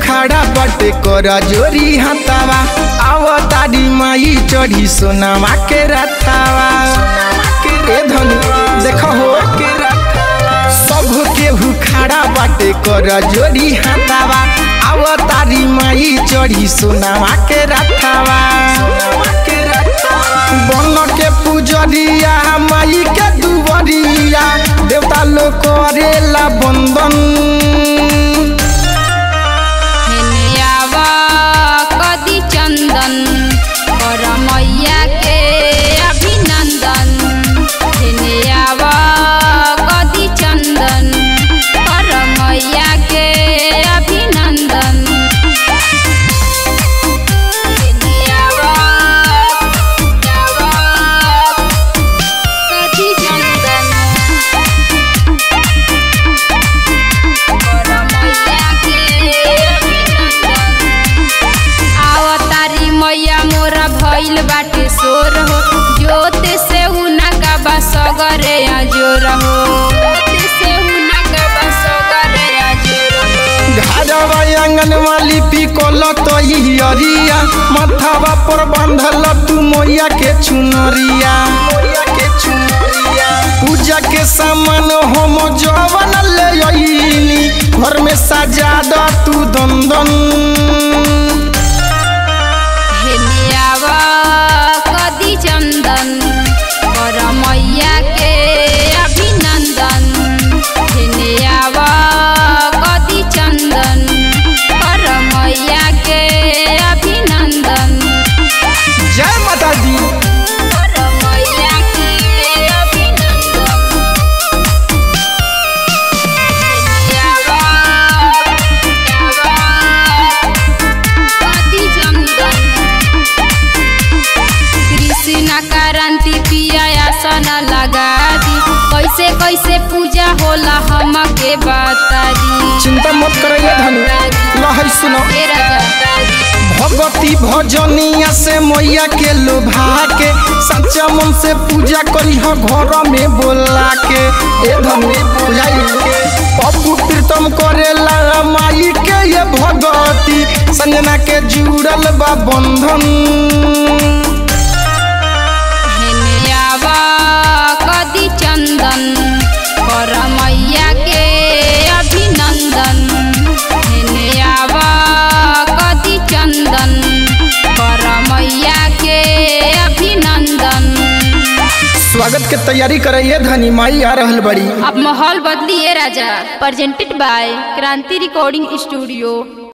खड़ा बटे कर जोरी हतावा आव तारी माई चढ़ी सोनामा के रथावा ए धनी देखो हो सब केहू खड़ा बाटे कर जोरी हतावा आव तारी माई चढ़ी सोनामा के रथावा बन के पुजरिया माई के दुबरिया देवता लोग करेला बंदन हेने आवा कदी चंदन कर मैया के अभिनंदन हेने आवा कदी चंदन कर मैया के अभिनंदन हेने आवा आवा कदी चंदन आवतारी मैया मोरा भइल बाटे सोर हो जोत से उना का बसगरे अजोर हो जोत से उना का बसगरे अजोर हो घरवा आंगन वाली पिकोल तो अरिया मथावा पर बांधल तू मैया के चुनरिया पूजा के सामान हम जवन ले अइनी घर में सजा द तू दंदन हेने आवा कदी चंदन कर मैया के अभिनंदन हेने आवा कदी चंदन कर मैया के अभिनंदन जय माता दी कर मैया के अभिनंदन हेने आवा आवा कदी चंदन कृष्ण क्रांति पिया आसन लगा दी कैसे कैसे पूजा होला हमके बता दी चिंता मत करिए धनी लहै सुनो हे राजा भगवती भजनिया से मैया के लोभा के सच्चा मन से पूजा करी हो घर में बोला के ए धनी बुझाई पप्पू प्रीतम करेला माई के ये भगवती संजना के जुड़ल बा बंधन हेने आवा कदी चंदन कर मैया के अभिनंदन हेने आवा कदी चंदन कर मैया के अभिनंदन स्वागत के तैयारी कराइए धनी माई आ रहल बड़ी अब माहौल बदलिए राजा presented by Kranti recording studio